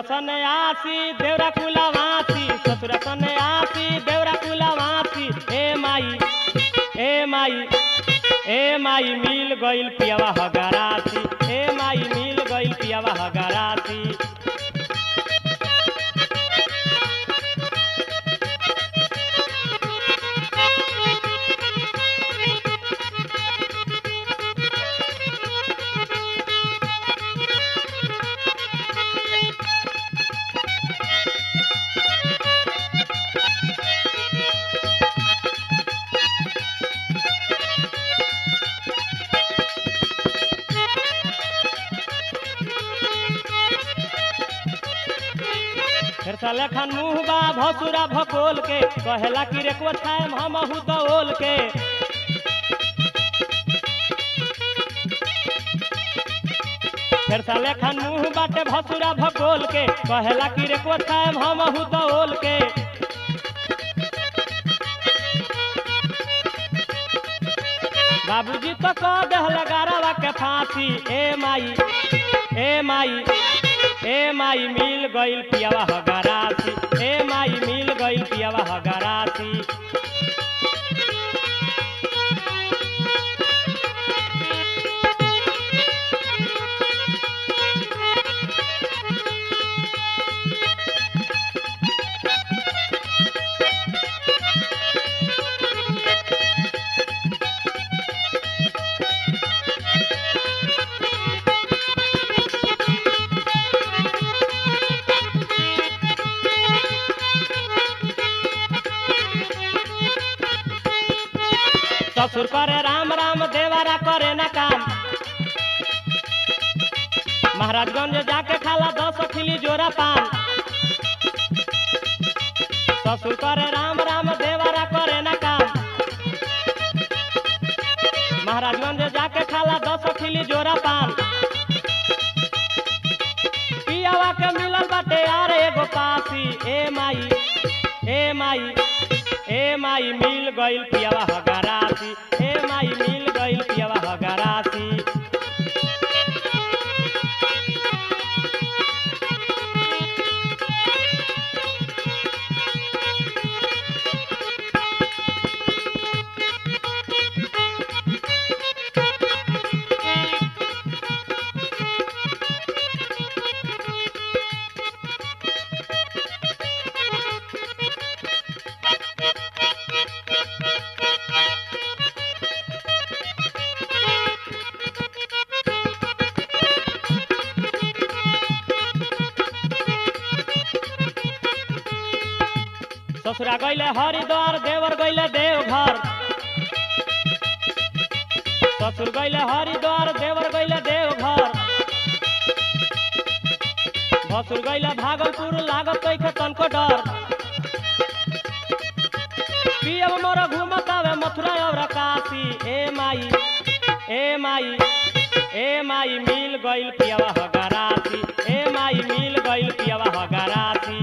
सने आसी देवरा कुलावासी ससुर सने आसी देवरा कुलावासी ए माई ए माई ए माई मिल गइल पियावा हगरासी ए माई मिल गइल पियावा हगरासी फिर साले खान मुँह बा भसुरा भकोल के कहेला कि रेकुआ छाएम हम अहू दौल के फिर साले खान मुँह बाटे भसुरा भकोल के कहेला कि रेकुआ छाएम हम अहू दौल के बाबूजी तो कह दहल गारवा के फांसी ए माई ए माई ए माई मिल गइल पियावा हगरासी ए माई मिल गइल पियावा हगरासी ससुर करे राम राम देवारा करे ना काम महाराजगंज जाके खाला दस खिली जोरा पान ससुर करे राम राम देवारा करे ना काम महाराजगंज जाके खाला दस खिली जोरा पान पियावा के मिलल बाटे यार एगो पासी ए माई ए माई ए माई मिल गइल पियावा हगरासी ए माई मिल गइल पियावा हगरासी ससुरा गइले हरिद्वार देवर गइले देवघर ससुर गइले हरिद्वार देवर गइले देवघर भसुर गइले भागलपुर लागत कैखे तनको डर पियब मोर घूमतावे मथुरा और काशी ए माई ए माई ए माई मिल गइल पियावा हगरासी ए माई मिल गइल पियावा हगरासी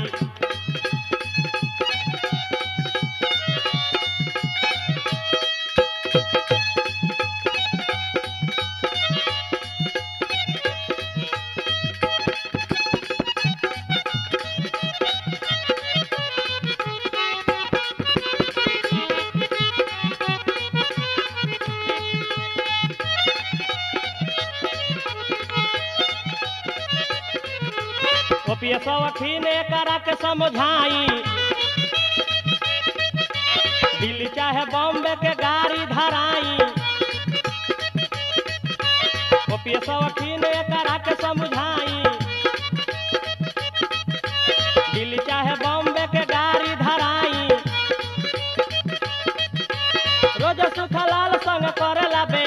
ओपीएस वकील करा के समझाई दिल्ली चाहे बॉम्बे के गाड़ी धराई ओपीएस वकील करा के समझाई दिल्ली चाहे बॉम्बे के गाड़ी धराई रोज सुखलाल संग करेला बे